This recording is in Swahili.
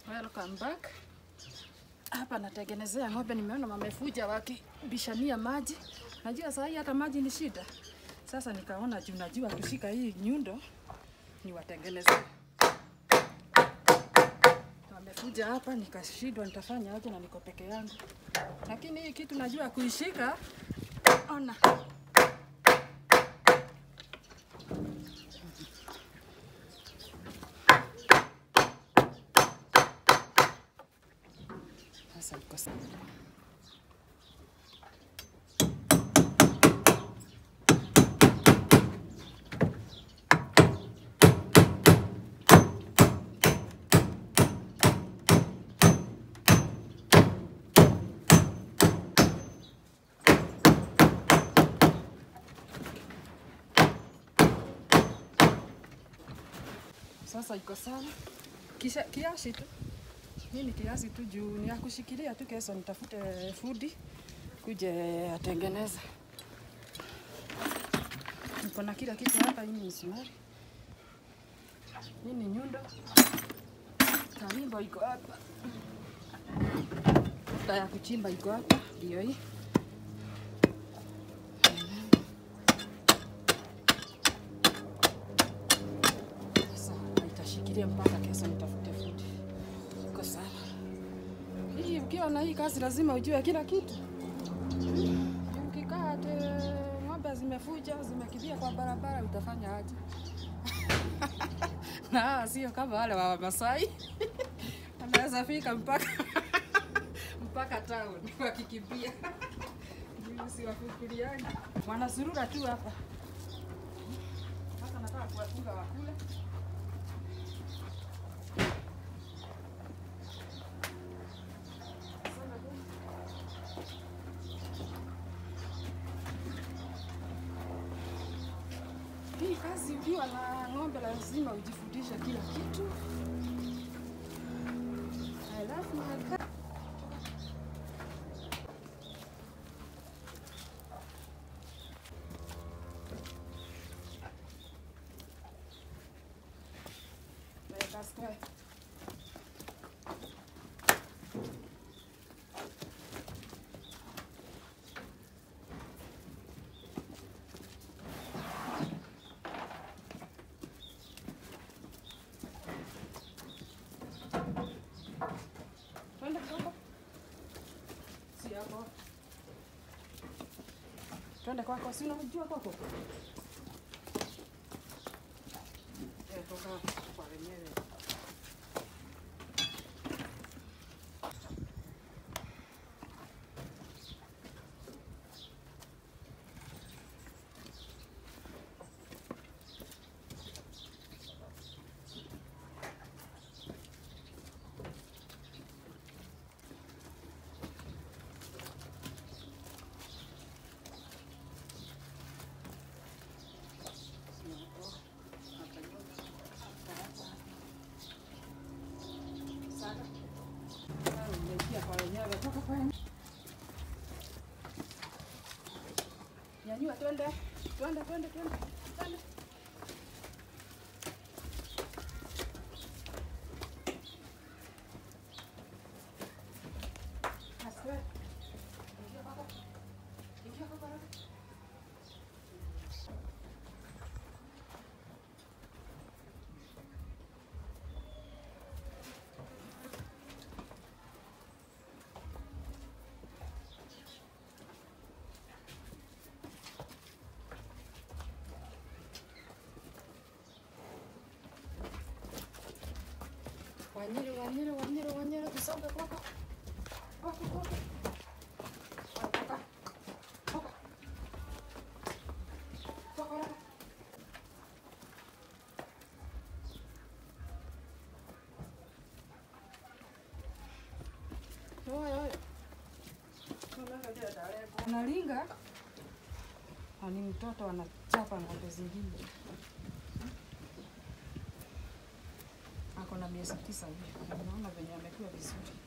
Welcome back. Hapa natengenezea ng'ombe, nimeona wamefuja wakibishania maji. Najua saa hii hata maji ni shida. Sasa nikaona juu najua kushika hii nyundo niwatengenezee. Wamefuja hapa, nikashindwa nitafanya aje na niko peke yangu, lakini hii kitu najua kuishika. Ona sasa iko sawa. Sasa iko sawa, kisha kiasi tu. Hii ni kiasi tu juu ni ya kushikilia tu, kesho nitafute fundi kuje atengeneze. Niko na kila kitu hapa. Hii ni misumari, hii ni nyundo, kawimbo iko hapa, da ya kuchimba iko hapa, ndio hii Sasa itashikilia mpaka kesho nitafute fundi. Iko sawa. Hii ukiwa na hii kazi lazima ujue kila kitu. Ukikaa ate ng'ombe zimefuja zimekimbia kwa barabara utafanya aje? na sio kama wale wa Wamasai wanaweza fika mpaka mpaka town wakikimbia. Mimi siwafikiriani, wanasurura tu hapa. Sasa nataka kuwafunga wakule. Hii kazi ukiwa na ng'ombe lazima ujifundishe kila kitu. Alafu haka- Weka square. Twende kidogo. Si hapo. Twende kwako, si unajua kwako? Eh, toka kwa wenyewe. Sana. Ah, nimeingia kwa wenyewe, toka kwa wenyewe. Nyanyua, twende, twende, twende, twende, twende. Asiwe. Ingia kwako. Ingia kwako haraka. Wanyere, wanyere, wanyere, wanyere, tusonge kwako. Kwako, kwako. Kwako, kwako. Kwako, haraka. Oya, oya. Analinga na ni mtoto anachapa ng'ombe zingine. Ako na miezi tisa hivi. Naona venye amekuwa vizuri.